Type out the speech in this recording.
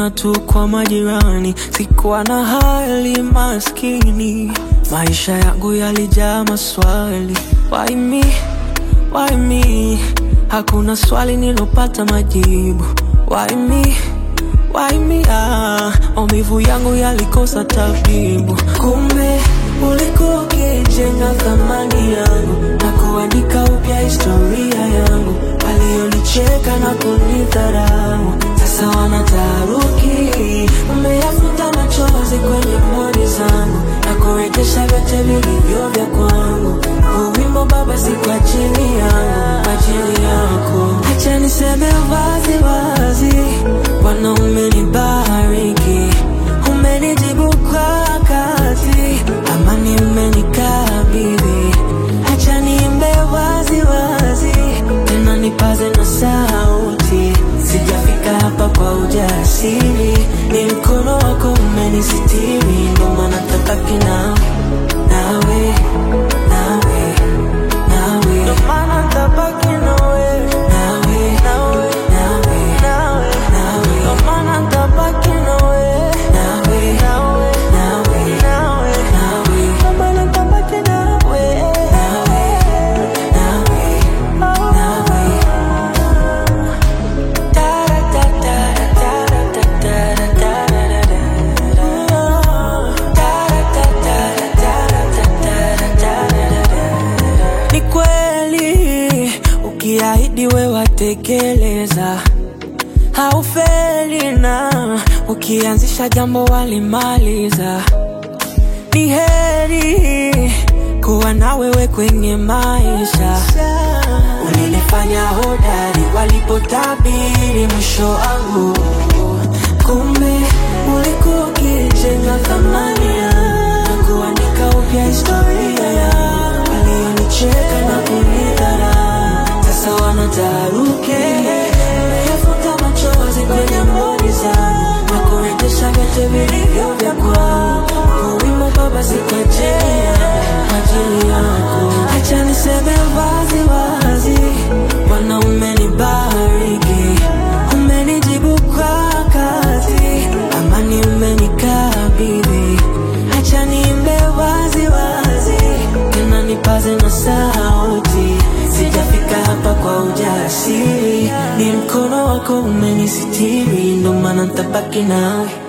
kuona tu kwa majirani, sikuwa na hali maskini, maisha yangu yalijaa maswali. Why me? Why me? Hakuna swali nilopata majibu. Why me? Why me? Ah, maumivu yangu yalikosa tabibu. Kumbe ulikuwa ukijenga thamani yangu na kuandika upya historia yangu. Walionicheka na kunidharau sasa wanataharuki. Umeyafuta machozi kwenye moni zangu na kurejesha vyote vilivyo vya kwangu. Huu wimbo Baba, si kwa ajili yangu, kwa ajili yako. Acha niseme wazi wazi, Bwana umenibariki, umenijibu kwa wakati, amani umenikabidhi. Acha niimbe wazi wazi, tena nipaze na sauti. Sijafika hapa kwa ujasiri, ni mkono wako umenisitiri, ndo maana tabaki nawe, nawe, nawe, nawe, ndo maana tabaki nawe, nawe, nawe, nawe, nawe, nawe, ndo maana tabaki nawe, nawe, nawe, nawe, nawe, nawe, ndo maana tabaki nawe, nawe, nawe, nawe. Ni kweli ukiahidi we watekeleza, haufeli na ukianzisha jambo walimaliza. Ni heri kuwa na wewe kwenye maisha. Ulinifanya hodari walipotabiri mwisho wangu, kumbe ulikuwa ukijenga thamani yangu na kuandika upya historia yangu. Walionicheka na kunidharau sasa wanataharuki. Umeyafuta machozi kwenye mboni zangu na kurejesha vyote vilivyo vya kwangu. Huu wimbo Baba, si kwa ajili yangu, kwa ajili yako. Acha niseme wazi wazi, Bwana umenibariki, umenijibu kwa wakati, amani umenikabidhi. Acha niimbe wazi wazi, tena nipaze na sauti. Sijafika hapa kwa ujasiri, ni mkono wako umenisitiri, ndo maana nitabaki nawe